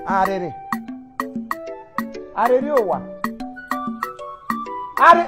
arịrị arịrị ụwa arị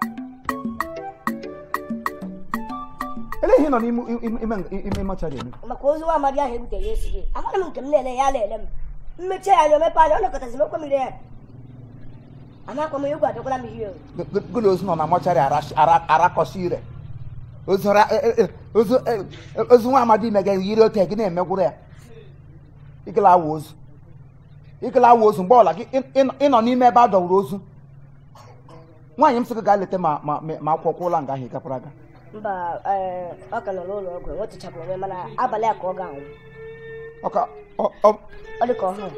eleghị nọ n'ime ime ime ime mọchari eme maka ozu nwa amadi ahụ ebutere ya esi gị amaghị m nke m na-ele ya na-ele m mmechi ya anya omepe anya ọ nọkọtazi m okwe m ya amakwa m egwu adọkwala m ihe o gụlụ ozu nọ na mọchari arakọsi ire ozu ra- e- e- e- ozu e- e- ozu nwa amadi ime ga yiri ote gị na-emegwuru ya ịgala awa ozu ịgala awa ozu mgbe ọla gị ị- ị- ịnọ n'ime ebe a dọwuru ozu nwaanyị m sị gị gaa leta ma ma ma akwụkwọ ụlọ nga ahụ ị gakwara aga mba ee, ọ ka nọ n'ụlọ ọgwụ enwetụchapụ onwe mana abalị a ka ọ ga-anwụ ọka ọ- ọ- ọ dị ka ọhụrụ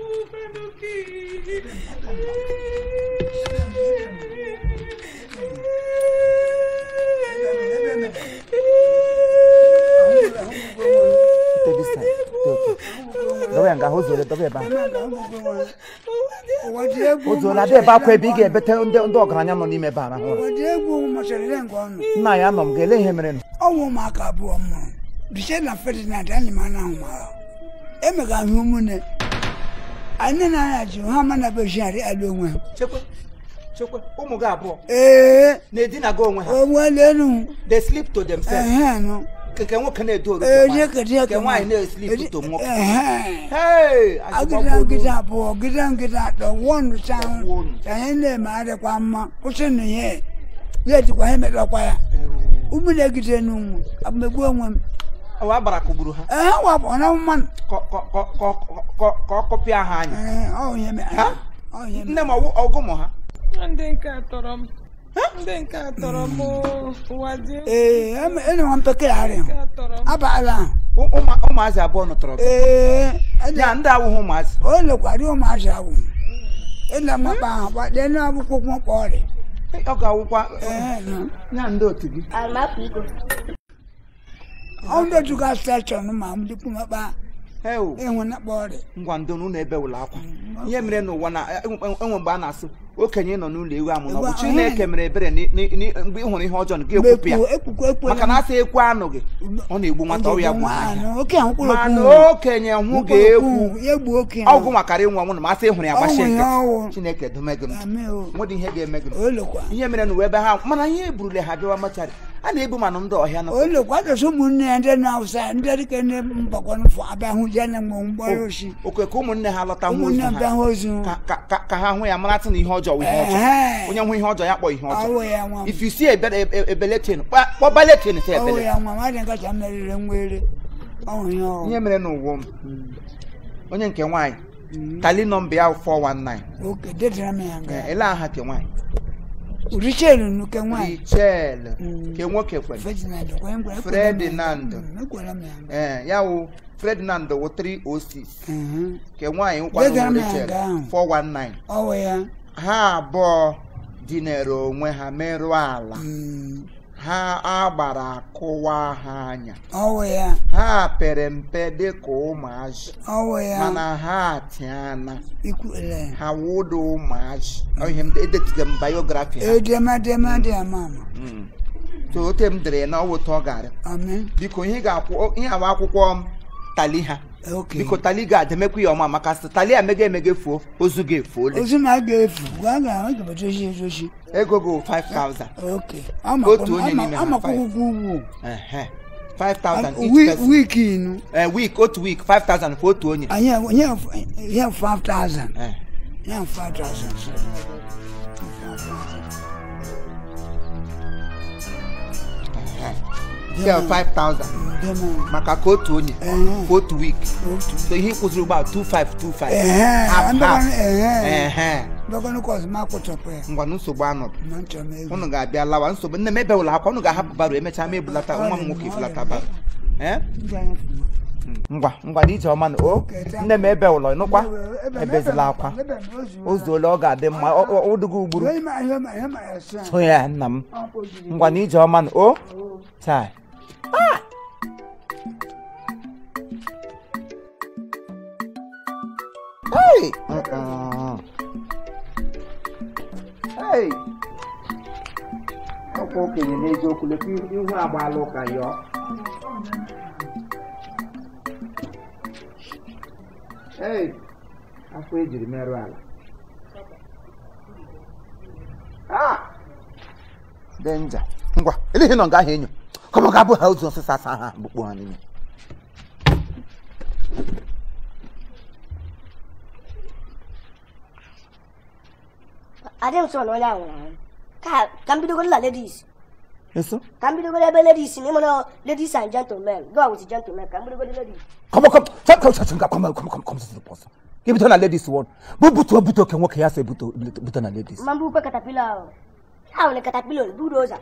Take this time. Take it. Dọba ya nga o zuola dọba ebe ahụ ụwa dị egwu o zuola dị ebe akwa ebe ị ga-ebete ndị ndị ọgaranya nọ n'ime ebe a rahụ ụra ụwa dị egwu machara ile nke ọnụ nna ya nọ m ga-ele ihe mere nụ ọnwụ ụmụaka abụọ mụrụ biche na ferdinand anyị ma na mara emega ahụ ụmụnne anyị na anya ji ha ma na bejigharị ala onwe ha chekwe chekwe ụmụ gị abụọ ee na-edinaga onwe ha onwelenu they sleep to themselves ehenụ nke nwoke na-edo oru eje kedi nke nwaanyị na-eslip to nwoke ehe Hey, agịda azụgbagbo ngịda abụọ gịda ngịda atọ wọnụ chahụ Wọnụ. ka anyị na-eme adịkwa mma kwụsị na ihe ya ejikwa ha emekọkwa ya ụmụnne gide n'ụmụ abụmegbu onwe m Ọ agbara kụgburu ha ehe wapụ na mmanụ Ka- ka- ka- ka- ka- ka ọ kọpịa ha anya Ee, ọ ihe mere Ha? ọ ihe mere nne m ọwụ- ọgụ mụ ha ndị nke a tọrọ m ndị nke a tọrọ m oo. ụwa dị egwu ee eme- ene nwa mpekegharị nke a tọrọ m abalị ahụ Ụ- ụmụ- ụmụazị abụọ nụtọrọ gị ee ya ndị awụghị ụmụazị o lekwara ụmụazị ahụ ịna mmakpa ahụ gbade n'akwụkwọ mkpọ ọrịa ọ ga-awụkwa ee nọ ya ndị otu gị alụmakwa iko ọ ndị otu ga steshọn ma m dịkwu mekpa Heo, enwe na kpọ ọrịa ngwa ndo n'ụlọ ebe ụlọ akwa ihe mere n'ụwa na enwe enwe mgbe a na-asụ okenye nọ n'ụlọ ewu amụ na ọ bụ Ewu- Chineke mere ebere ni- ni- ni- mgbe ị hụrụ ihe ọjọọ gị ekwupụ ya ekwukwu ekwe maka na asị ekwe anụ gị ọ na-egbu nwata ọ ya bụ ahịa oke ahụ mkpụrụ mana okwu okenye hụ ga-ekwu ya gbuo oke ọgwụ makara ịnwụ ọnwụ na masị ịhụrụ ya gbachi Ọnwụ ya nkịtị ọwụ. Chineke dome gị ndụ ame o nwedị ihe ga-eme gị ndụ. olekwa ihe mere n'ụwa ebe ha mana ihe eburule ha bịawa machari a na-ebu manụ ndị ọhịa nọ olekwa adọsị ụmụnne ya ndị na-awụsa ndị dịka ndị mgbakọnfọ abịa hụ je na mgbe mgbara oshi oke ka ụmụnne ha lọta hụ ozu ụmụnne bịa ha hụ ozu ka- ka- ka- ka ha hụ ya maratụ na ihe ọjọọ wụ ihe ọjọọ Ehe. onye hụ ihe ọjọọ ya kpọ ihe ọjọọ ọwụ ya nwa m if you see ebeletin kpọbaletin ta ọwụ ebele ya nwa m adị nkacha meriri nwere ọwụ ya ọwụ ihe mere n'ụwa m onye nke nwaanyị tali nọmba ya 419 oke dedara m ya nga ele aha ke nwaanyị urichelu nuke nwaanyị richel Mm. ke nwoke kwere ferdinand kwenye ngwere Ferdinand. ekwere m ya nga ee ya wụ ferdinand wụ 306 Mhm. ke nwaanyị Degara nkwanụ m ya richel nga ahụ. 419 ọwụ ya ha abụọ dinere onwe ha merụọ ala Mm. ha agbara akụwa ha anya ọwụ ya ha pere mpe dịka ụmụazị ọwụ ya mana ha atiana ikwele ha wụda ụmụazị Ọ ihe m edetụga m biografi ha edemedemede ama ama Mm. so ote m dere ya na ọwụta ọ gara amen biko ihe ga-akwụ ihe awa akwụkwọ m tali ha oke biko tali ga-ademekwa ya ọma maka sị tali emega emega efuo ozu ga-efuole ozu na a ga-efu gwa ga a ga-edozi edozi ego go 5000 oke Otu onye n'ime ha, amakwụkwọ ugwu Ehe. 5000 each Wi- person wiki inu Eh, week otu week 5000 kwa otu onye anyị nye nye 5000 Eh. nye 5000 Nke a 5000 dema maka ka otu onye Ehe. kwa otu week otu so ihe kwụziri ugbu a 2525 ehe Half, ndọkọnụ half. ehe Ehe. ndọkọnụ kọs ma kpụchapụ ya ngwa na nsogbu anọdụ ma nchọ m ego unu ga-abịa lawa nsogbu nne m ebe ụlọ akwa unu ga-ahapụ baro emechaa ma ebulata nwa m nwoke ebulata baro Eh? Ndị anyị fụma. ngwa ngwa na ije ọma na o nne m ebe ụlọ nụkwa Ebe m- ebezila akwa ebe m ozu- o zuola ọ ga-adị mma ụdụgo ugburu Ihe ma- ihe ma- ihe ma ya sị anyị. so ya nna m Ọ kpọjiri. ngwa na ije ọma na o chai Hey! Mm-mm. Hey! ọkwa okenye n'eziokwu lekwa ihu agbaala ụka yọọ Hey! afọ ejiri merụ ala Ah! denja ngwa eleghị nọ nga ahụ enyo kọmọ ga-abụ ha ozu ọsịsa asa ha gbukpo ha n'ime adị m sọ na onye ahụ nwụrụ anwụ ka ka m bidogoro na ladies eso ka m bidogoro ebe ladies na ịmụrụ ladies and gentlemen go with gentlemen ka m bidogoro ladies kọmọ kọmọ sọ kọmọ sọ kọmọ kọmọ kọmọ kọmọ kọmọ sọ pọsọ ka ebuto na ladies won bụ butuo butuo ke nwoke ya sị buto buto na ladies mma mbukwe katapila ahụ ahụ na katapila budoza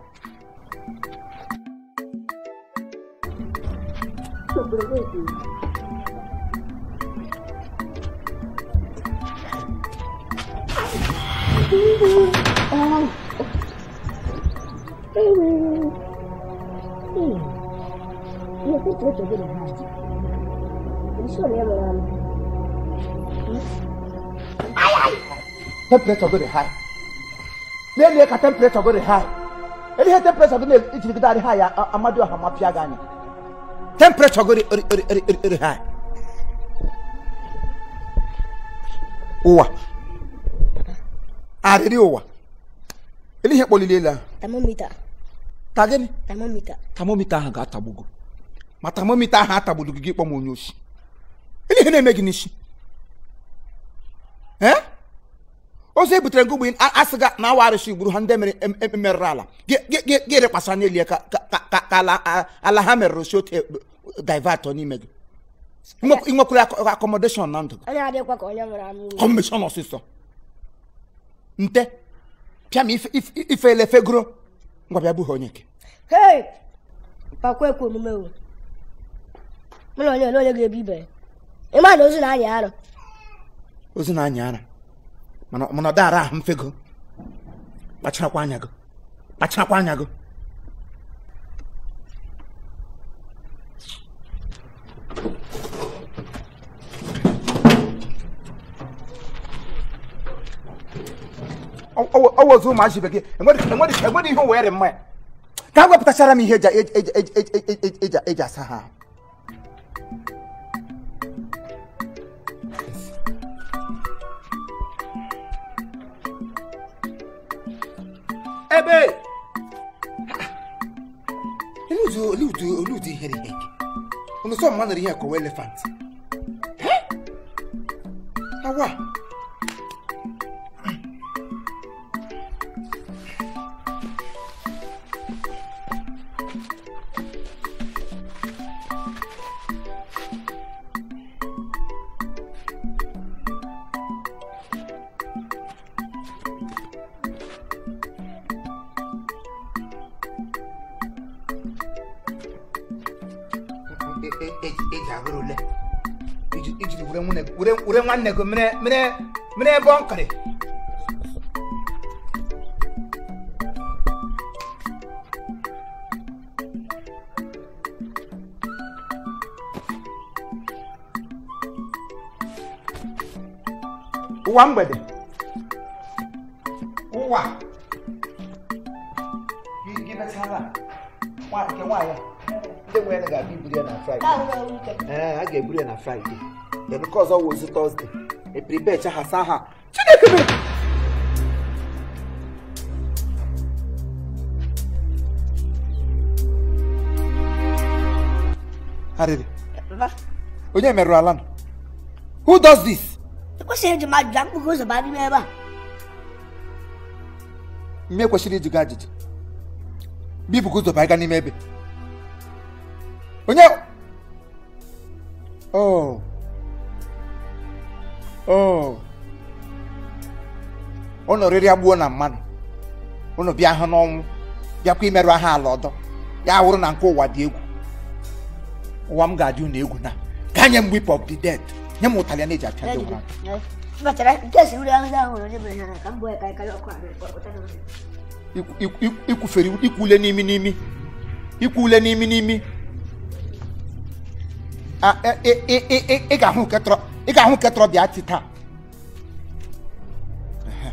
temperature go dey high n'elie ka temperature go dey high elie temperature go dey ejirigide adị high ya amadi ọha ma pịa gị anya temperature go dey eri eri eri eri eri high ụwa arịrị ụwa elie ihe kpọlili elu ahụ thermometer ta gịnị thermometer tamomita ahụ ga-atagbugo ma tamomita ahụ atagbulu gị gị kpọ m onye oshi elie ihe na-eme gị n'isi ee ozu e butere ngụgbe asị ga na awa arụsị gburu ha ndị mere em- em- merụrụ ala Gị- gị- gị gị rekwasa n'elie ka ka- ka ka- ka ala a- ala ha merụrụ si otu divatọ n'ime gị Inwe- inwekwara ak- accommodation na ndụ gị onye adịkwa ka onye nwụrụ anwụ kọmishọn ọsịsọ nte pịa ma ife- ife ife ele fegoro ngwa bịa bụghị onye nke hei pakwa ekwe omume o mụ na onye ole onye ga-ebi ibe ya ịma na ozu na-anya arụ ozu na-anya ara mana mana ọ dara ahụ mfego kpacharakwa anya gị kpacharakwa anya gị ọwụ ozu ụmụazị bekee enwere enwere enwere ihe were mma ya ka a wepụtachara m ihe eji eji eji eji eji eji eji eji asa ha ahụ. ebe oludu oludu oludu ihere ihe nke unu sọ mma nere ihe kọwa elefant awa eji agụrụ ule iji ijiri were nwunye were were nwanne gị mere mere mere ebe ọ nkịrị ụwa mgbede ụwa gị gị mechara nwa nke nwaanyị ndị nwere ga-abịa iburu ya na fraịde ka ahụ ga-enwe ike ee a ga-eburu ya na fraịde ya nke ọzọ wụ ozu tọzde epribecha ha saa ha chineke mere arịrị mba onye merụrụ ala nọ who does this ekwesịghị iji mmadụ ja mkpụrụ ụzọ baa n'ime ebe a mme kwesịrị ịjụ gị ajụjụ bibụ ụzọ baa gaa n'ime ebe onye oh oh ụnụ rịrị agbuo na mmadụ ụnụ bịa ha n'ọnwụ bịakwa imerụ aha ala ọdọ ya wụrụ na nke ụwa dị egwu ụwa m ga-adị unu egwu na gaa nye m whip of the dead nye m ụtalị na eji apịa ndị nwụrụ anwụ. bachara nke si uri ahụ ahụ onye mere ha ka m bụ ya ka karịa ọkụ abịa Ikwu- ikwu- ikwu- ikwufere ikwu ule n'imi n'imi ikwu ule n'imi n'imi A- e- e- e- e- e- ị ga-ahụ nke tọrọ ị ga-ahụ nke tọrọ bịa ti taa Ehe.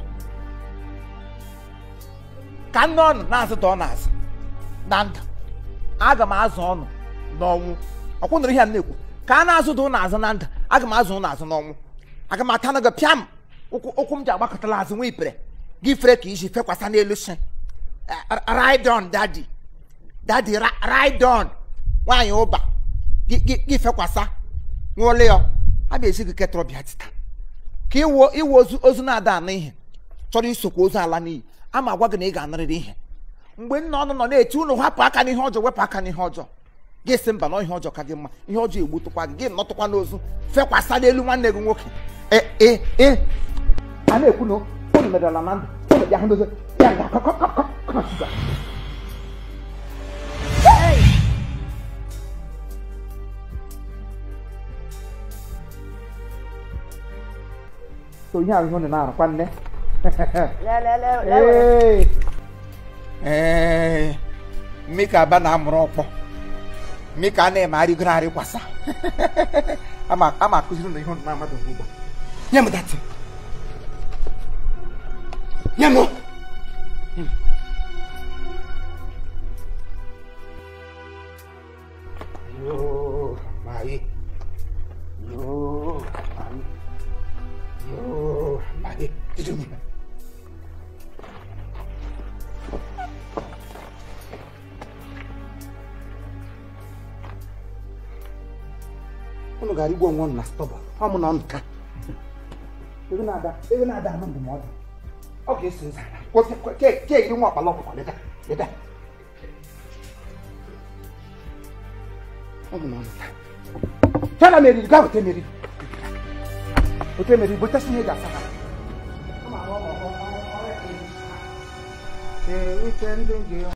ka nne ọnụ na-azụ da ọ na-azụ na ndụ aga m azụ ọnụ n'ọnwụ ọkwụnụrụ ihe a m na-ekwu ka a na-azụ da ụnụ azụ na ndụ aga m azụ ụnụ azụ n'ọnwụ aga m ata na gị pịam ụkwụ ụkwụ m ji agbakọtala azụ nwa ipere gị fere ka iji fekwasa n'elu shi ride on daddy daddy ri- ride on nwaanyị ụba gị gị gị fekwasa nwụọle ya a ga-esi gị ketọrọ bịa tita ka iwo iwo ozu ozu na-ada anụ ihe chọrọ isokwa ozu ala n'iyi ama agwa gị na ị ga-anarịrị ihe mgbe nna ọnụ nọ na-eti unu hapụ aka n'ihe ọjọọ wepụ aka n'ihe ọjọọ gị sị mba na ihe ọjọọ ka gị mma ihe ọjọọ egbutụkwa gị gị nọtụkwa n'ozu fekwasa n'elu nwanne gị nwoke e e e a na-ekwu na unu merela na ndụ unu bịa hụ n'ozu ya nga kọ kọ kọ kọ kọ shuga so ihe ahụ ihe unu na-arụkwa nne Ee. Ee. mmika aba na-amụrụ ọkpọ mmika a na-eme arịgoro arịkwasa ama ama akụziri na ihe unu na-amadụ ugbu a nye m dati nye m Yoo, mai. Yoo, mai. Yoo, mai. Did you unu gara igwe onwe unu na stọba ọ mụ na nka ego na-ada ego na-ada ama ndụmọdụ ọ ga-eso ụzọ ala kwụsị ke ke iri nwa ọkpala ọkpụkpa leta leta ọ mụ na nka chana meriri gaa weta meriri weta meriri bụchasị ihe ga-asa ha ee uche ndị gị